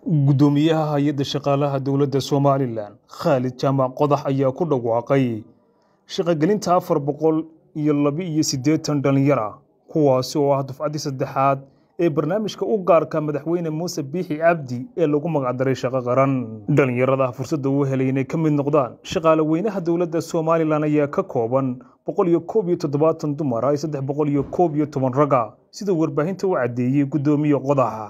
Guddoomiyaha Hay'adda Shaqaalaha Dowladda Somalilan Khalid Jaamac Qodax ayaa ku dhawaaqay shaqagelinta afar boqol iyo laba iyo siddeetan dhalinyaro ah kuwaasi oo ah dufcadii saddexaad ee barnaamijka u gaarka madaxweyne muuse biixi cabdi ee lagu magacdaray shaqo qaran dhalinyarada fursadda u helay inay ka mid noqdaan shaqaale weynaha dowladda somalilan ayaa ka kooban boqol iyo koob iyo toddobaatan dumar ah iyo saddex boqol iyo koob iyo toban raga sida warbaahinta u caddeeyey guddoomiye qodaxa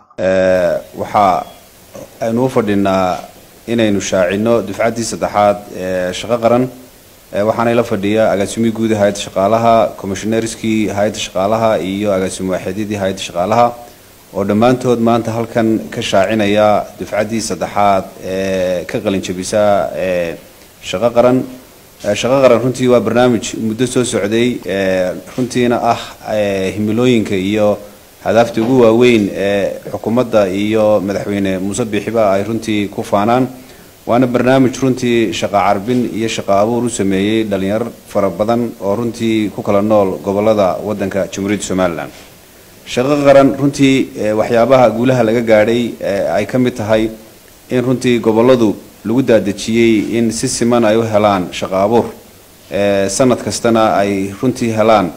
waxaa aynu u fadhinaa inaynu shaacino dufcaddii saddexaad ee shaqo qaran waxaana ila fadhiya agaasimihi guud ee hay-adda shaqaalaha commissionerskii hay-adda shaqaalaha iyo agaasimo waaxeedyadii hay-adda shaqaalaha oo dhammaantood maanta halkan ka shaacinaya dufcaddii saddexaad ee ka qalinjabisa ee shaqo qaran shaqo qaran runtii waa barnaamij muddo soo socday runtiina ah himilooyinka iyo hadaafta ugu waaweyn ee xukuumadda iyo madaxweyne muuse biixiba ay runtii ku faanaan waana barnaamij runtii shaqa carbin iyo shaqa abuur u sameeyey dhalinyaro fara badan oo runtii ku kala nool gobolada wadanka jamhuuriyadda somalilan shaqo qaran runtii waxyaabaha guulaha laga gaadhay ay ka mid tahay in runtii goboladu lagu daadejiyey in si siman ay u helaan shaqa abuur sanad kastana ay runtii helaan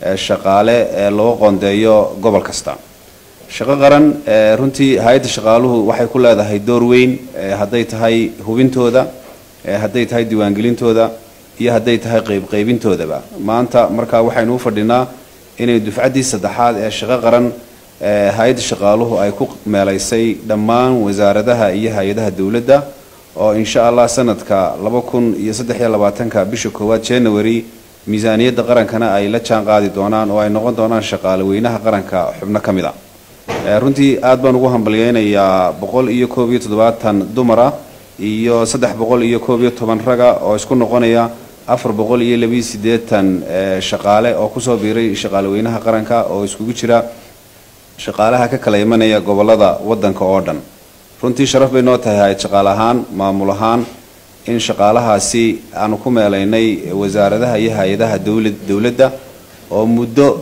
shaqaale loo qoondeeyo gobol kasta shaqo qaran runtii hay-adda shaqaaluhu waxay ku leedahay door weyn hadday tahay hubintooda hadday tahay diiwaangelintooda iyo hadday tahay qeybqeybintoodaba maanta markaa waxaynu u fadhinaa inay dufcaddii saddexaad ee shaqo qaran hay-adda shaqaaluhu ay ku meelaysay dhammaan wasaaradaha iyo hay-adaha dowladda oo insha allah sanadka laba kun iyo saddex iyo labaatanka bisha koowaad january miisaaniyadda qarankana ay la jaan qaadi doonaan oo ay noqon doonaan shaqaale weynaha qaranka xubno ka mid a runtii aad baan ugu hambalyeynayaa boqol iyo koob iyo toddobaatan dumara iyo saddex boqol iyo koob iyo toban raga oo isku noqonaya afar boqol iyo labiiyo siddeetan shaqaale oo kusoo biiray shaqaale weynaha qaranka oo iskugu jira shaqaalaha ka kala imanaya gobolada wadanka oo dhan runtii sharaf bay noo tahay hay-ad shaqaale ahaan maamul ahaan in shaqaalahaasi aanu ku meelaynay wasaaradaha iyo hay-adaha dowla dowladda oo muddo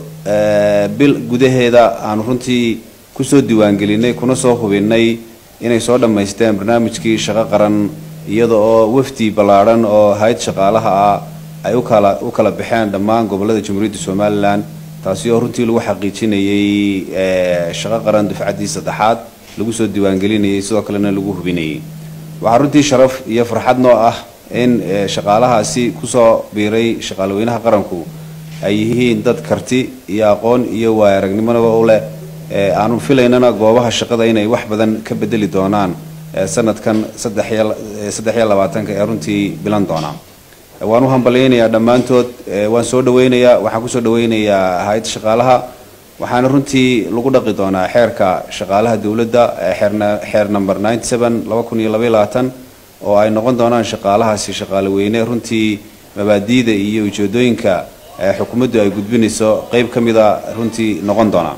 bil gudaheeda aanu runtii kusoo diiwaangelinay kuna soo hubinay inay soo dhammaysteen barnaamijkii shaqo qaran iyada oo wafdi ballaadhan oo hay-ad shaqaalaha ah ay ukala u kala baxeen dhammaan gobolada jamhuuriyadda somalilan taasi oo runtii lagu xaqiijinayay shaqo qaran dufcaddii saddexaad lagu soo diiwaangelinayay sidoo kalena lagu hubinayay waxaa runtii sharaf iyo farxad noo ah in shaqaalahaasi kusoo biiray shaqaaleweynaha qaranku ay yihiin dad karti iyo aqoon iyo waaya aragnimonaba u leh aanu filaynana goobaha shaqada inay wax badan ka bedeli doonaan sanadkan saddex iyo labaatanka ee runtii bilan doona waan u hambalyeynayaa dhammaantood waan soo dhaweynayaa waxaan kusoo dhaweynayaa hay-adda shaqaalaha waxaana runtii lagu dhaqi doonaa xeerka shaqaalaha dowladda xeer number ninety seven laba kun iyo labaiyo labaatan oo ay noqon doonaan shaqaalahaasi shaqaale weyne runtii mabaadiida iyo ujeedooyinka xukuumaddu ay gudbinayso qeyb ka mida runtii noqon doona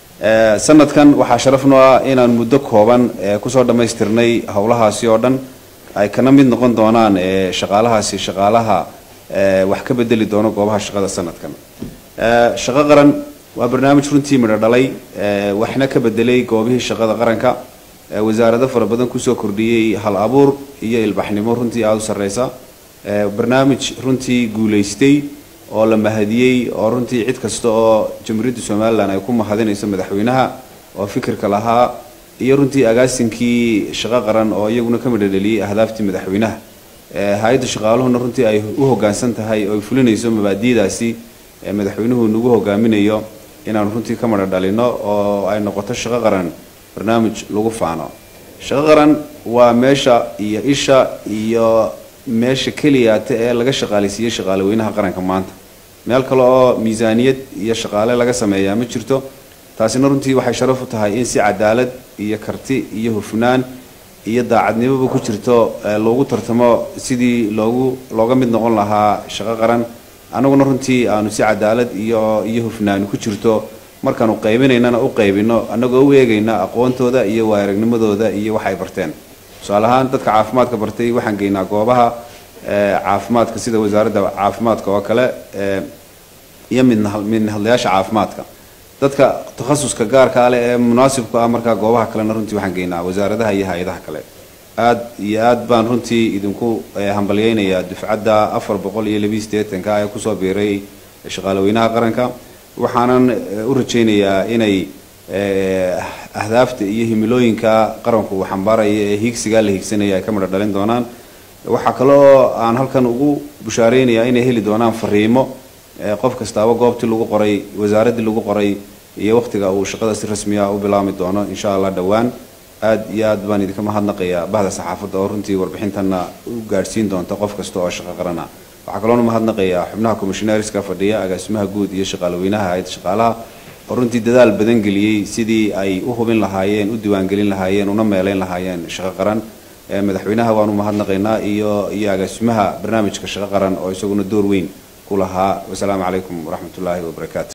sanadkan waxaa sharaf noo ah inaan muddo kooban kusoo dhammaystirnay howlahaasi oo dhan ay kana mid noqon doonaan shaqaalahaasi shaqaalaha wax ka bedeli doono goobaha shaqada sanadkan shaqo qaran waa barnaamij runtii midho dhalay waxna ka bedelay goobihii shaqada qaranka wasaarado fara badan kusoo kordhiyey hal abuur iyo ilbaxnimo runtii aada u sarreysa barnaamij runtii guulaystay oo la mahadiyey oo runtii cid kasta oo jamhuuriyadda somalilan ay ku mahadinayso madaxweynaha oo fikirka lahaa iyo runtii agaasinkii shaqo qaran oo iyaguna ka midho dheliyey ahdaaftii madaxweynaha hay-adda shaqaaluhuna runtii ay u hoggaansan tahay oo ay fulinayso mabaadi'daasi madaxweynuhu nagu hogaaminayo inaanu runtii ka madho dhalino oo ay noqoto shaqo qaran barnaamij lagu faano shaqo qaran waa meesha iyo isha iyo meesha keliyaata ee laga shaqaaleysiiyey shaqaale weynaha qaranka maanta meel kale oo miisaaniyad iyo shaqaale laga sameeyaa ma jirto taasina runtii waxay sharaf u tahay in si cadaalad iyo karti iyo hufnaan iyo daacadnimoba ku jirto loogu tartamo sidii loogu looga mid noqon lahaa shaqo qaran annaguna runtii aanu si cadaalad iyo iyo hufnaani ku jirto markaanu qaybinaynana u qaybino annagoo u eegayna aqoontooda iyo waayaragnimadooda iyo waxay barteen tusaale ahaan dadka caafimaadka bartay waxaan geynaa goobaha caafimaadka sida wasaaradda caafimaadka oo kale iyo midmidnahadlayaasha caafimaadka dadka takhasuska gaarka leh ee munaasibka ah markaa goobaha kalena runtii waxaan geynaa wasaaradaha iyo hay-adaha kale aad iyo aad baan runtii idinku hambalyeynayaa dufcadda afar boqol iyo labiiyo siddeetanka ee kusoo biiray shaqaalaweynaha qaranka waxaanan u rajaynayaa inay ahdaafta iyo himilooyinka qaranku uu xambaaraya ee hiigsigaa la hiigsanaya ay ka midho dhalin doonaan waxaa kaloo aan halkan ugu bushaareynayaa inay heli doonaan fariimo qof kastaaba goobtii lagu qoray wasaaraddii lagu qoray iyo wakhtiga uu shaqada si rasmiya u bilaami doono insha allah dhowaan aad iyo aad baan idinka mahadnaqayaa bahda saxaafadda oo runtii warbixintanna u gaadhsiin doonta qof kasta oo shaqo qarana waxaa kaloona mahadnaqayaa xubnaha commissioneerska fadhiya agaasimaha guud iyo shaqaalaweynaha hay-adda shaqaalaha oo runtii dadaal badan geliyey sidii ay u hubin lahaayeen u diiwaangelin lahaayeen una meeleyn lahaayeen shaqo qaran madaxweynaha waanu mahadnaqaynaa iyo iyo agaasimaha barnaamijka shaqo qaran oo isaguna door weyn ku lahaa wasalaamu calaykum waraxmat ullaahi wabarakaatu